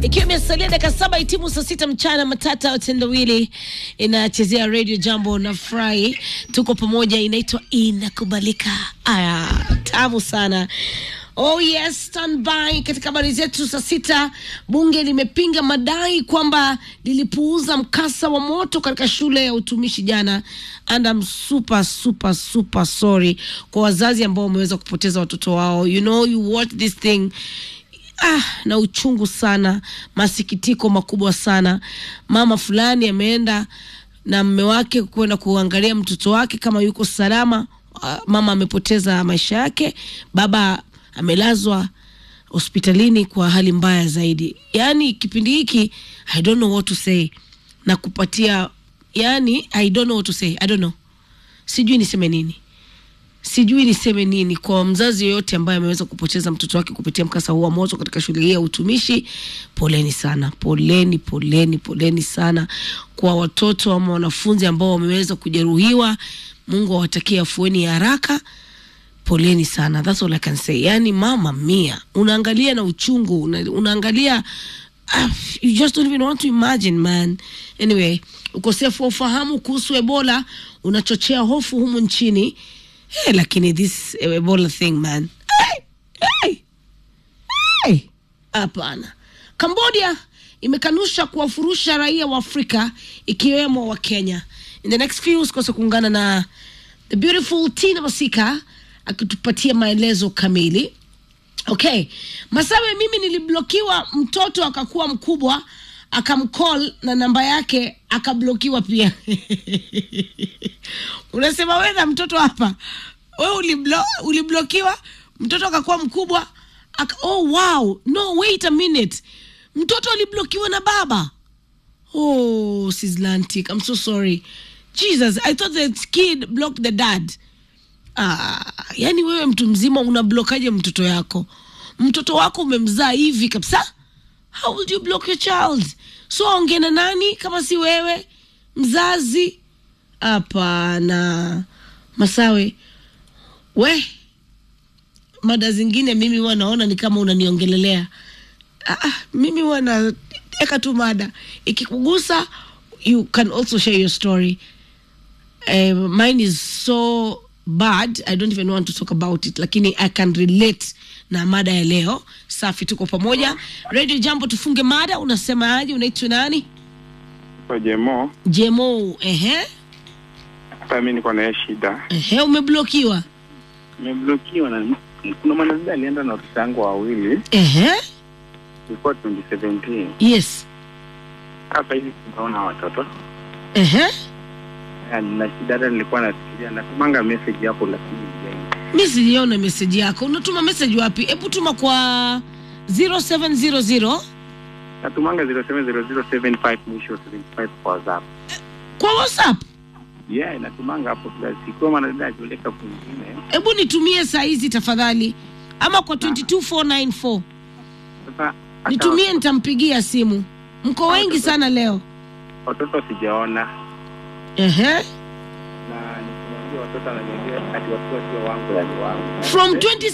ikiwa imesalia dakika saba itimu saa sita mchana matata watendawili inachezea radio jambo na furahi tuko pamoja inaitwa inakubalika aya tamu sana Oh yes, stand by. Katika habari zetu saa sita, bunge limepinga madai kwamba lilipuuza mkasa wa moto katika shule ya utumishi jana, and I'm super super super sorry kwa wazazi ambao wameweza kupoteza watoto wao. You know, you watch this thing ah, na uchungu sana, masikitiko makubwa sana. Mama fulani ameenda na mme wake kwenda kuangalia mtoto wake kama yuko salama. Ah, Mama amepoteza maisha yake, baba amelazwa hospitalini kwa hali mbaya zaidi. Yaani kipindi hiki I don't know what to say na kupatia, yani I don't know what to say, I don't know, sijui niseme nini sijui niseme nini kwa mzazi yoyote ambaye ameweza kupoteza mtoto wake kupitia mkasa huu wa moto katika shule hii ya utumishi. Poleni sana, poleni, poleni, poleni sana kwa watoto ama wanafunzi ambao wameweza kujeruhiwa. Mungu awatakie afueni ya haraka. Poleni sana, that's all I can say. Yani mama mia, unaangalia na uchungu una, unaangalia ah, you just don't even want to imagine man. Anyway, ukosefu wa ufahamu kuhusu Ebola unachochea hofu humu nchini. Hey, lakini this Ebola thing man, hey, hey, hey. Hapana. Cambodia imekanusha kuwafurusha raia wa Afrika ikiwemo wa Kenya. In the next few usikose kuungana na the beautiful Tina Masika akitupatia maelezo kamili. Okay, Masawe, mimi niliblokiwa, mtoto akakuwa mkubwa akamcall na namba yake akablokiwa pia. Unasema wewe na mtoto hapa, wewe uliblo, uliblokiwa mtoto akakuwa mkubwa aka, oh wow, no wait a minute, mtoto aliblokiwa na baba. Oh, Sislantic, I'm so sorry. Jesus, I thought the kid blocked the dad. Ah, yani wewe mtu mzima unablokaje mtoto yako? Mtoto wako umemzaa hivi kabisa? How would you block your child? So ongea na nani kama si wewe mzazi? Hapana, Masawe, we mada zingine mimi huwa naona ni kama unaniongelelea. Ah, ah, mimi huwa naeka tu mada ikikugusa, you can also share your story. Uh, mine is so bad i don't even want to talk about it lakini i can relate na mada ya leo safi tuko pamoja radio jambo tufunge mada unasema aje unaitwa nani Kwa Jemo, jemo ehe hata mimi niko na hiyo shida. ehe umeblokiwa Nimeblokiwa na kuna mwanadada alienda na watoto wangu wawili, ehe ilikuwa 2017. yes Sasa hivi tunaona watoto ehe Na na shida, hata nilikuwa nafikiria natumanga message hapo, lakini sijai. mi sijaona meseji yako unatuma meseji wapi hebu tuma kwa 0700 natumanga 070075 mwisho 75 kwa WhatsApp. kwa whatsapp Yeah, natumanga hapo kila siku. Kwa mwanadada akioleka kwingine, hebu nitumie saa hizi tafadhali ama kwa 22494 sasa hata nitumie nitampigia simu mko wengi sana leo watoto sijaona, ehe na nikimwambia watoto ananiambia ati watoto sio wangu, yani wangu from 20